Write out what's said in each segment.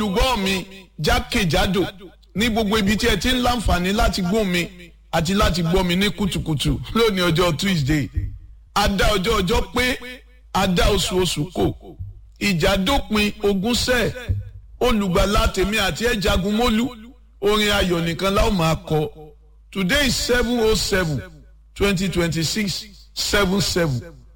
olùgbọ́ mi jákèjádò ní gbogbo ibi tí ẹ ti ń láǹfààní láti gbọ́ mi àti láti gbọ́ mi ní kùtùkùtù lónìí ọjọ́ Tuesday adá ọjọ́ ọjọ́ pé adá oṣù oṣù kò ìjà dópin ogún sẹ́ẹ̀ olùgbàlà tèmi àti ẹ̀ jagun mólú orin ayọ̀ nìkan láwọn máa kọ today is seven oh seven twenty twenty six seven seven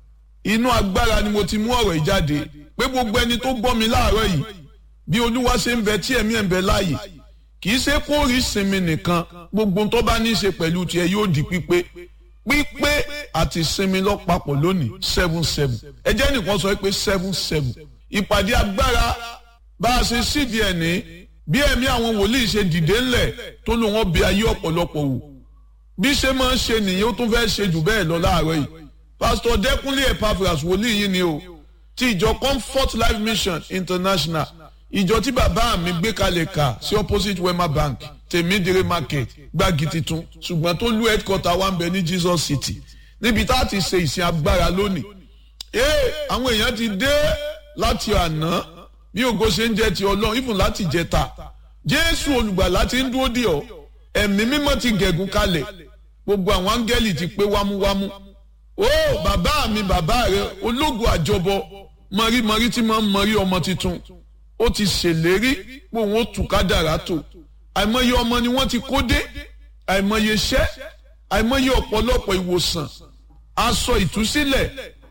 inú agbára ni mo ti mú ọ̀rọ̀ ìjáde pé gbogbo ẹni tó gbọ́ mi láàárọ̀ yìí bí olúwa ṣe ń bẹ tí ẹ̀mí ẹ̀ ń bẹ láàyè kì í ṣe kó rí sinmi nìkan gbogbo tó bá ní í ṣe pẹ̀lú tiẹ̀ yóò di pípé pípé àti sinmi lọ́pàpọ̀ lónìí seven seven ẹ jẹ́ nìkan sọ pé seven seven ìpàdé agbára bá a ṣe sídìí ẹ̀ ní bí ẹ̀mí àwọn wòlíì ṣe dìde ńlẹ̀ tó lò wọ́n bí ayé ọ̀pọ̀lọpọ̀ wò bí ṣe máa ń ṣe nìyẹn ó tún fẹ́ ṣe jù bẹ́ẹ̀ lọ láàárọ̀ yìí pásítọ̀ dẹ́kunlé epaphras wòlíì yìí ni o ti ìjọ comfort life mission international ìjọ tí bàbá mi gbé kalẹ̀ kà sí opposite wema bank tèmídìrí market gbági titun ṣùgbọ́n tó lú headquarter wa ń bẹ ní jesus city níbi tá a ti ṣe ìsìn agbára lónìí ee àwọn èèyàn ti dé láti àná bí ògo ṣe ń jẹ ti ọlọ́run ìfún láti jẹta jésù olùgbàlà ti ń dúró dì ọ́ ẹ̀mí mímọ́ ti gẹ̀gùn kalẹ̀ gbogbo àwọn áńgẹ́lì ti pé wámúwámú ó bàbá mi bàbá rẹ ológun àjọbọ mọ̀rímọ̀rí tí máa ń mọ̀rí ọmọ tuntun ó ti ṣèlérí pé òun ó tù kádàrá tó àìmọye ọmọ ni wọ́n ti kó dé àìmọye iṣẹ́ àìmọye ọ̀pọ̀lọpọ̀ ìwòsàn aṣọ ìtúsílẹ̀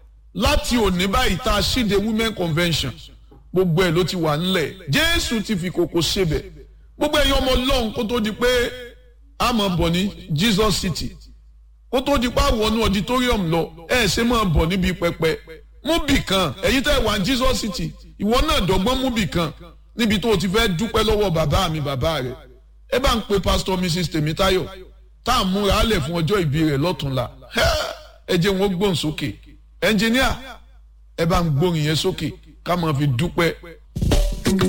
láti òní báyìí tá a ṣíde women convention gbogbo ẹ̀ ló ti wà ńlẹ̀ jésù ti fi kòkò ṣebẹ̀ gbogbo ẹ̀yin ọmọ ọlọ́run kó tó di pé a máa bọ̀ ní jesus city kó tó di pé a wọnú auditorium lọ ẹ̀ ṣe máa bọ̀ níbi pẹpẹ mú bì kan ẹ̀yin tẹ́ wà ní jesus city ìwọ náà dọ́gbọ́n mú bì kan níbi tó o ti fẹ́ dúpẹ́ lọ́wọ́ bàbá mi bàbá rẹ̀ ẹ bá ń pe pastor mrs tèmítáyọ̀ tá à ń múra lẹ̀ fún ọjọ́ ìbí rẹ̀ lọ́túnla ẹ jẹ́ wọn gbóhùn sókè ẹnjìníà ẹ bá ń gbóhùn yẹn sókè ká máa fi dúpẹ́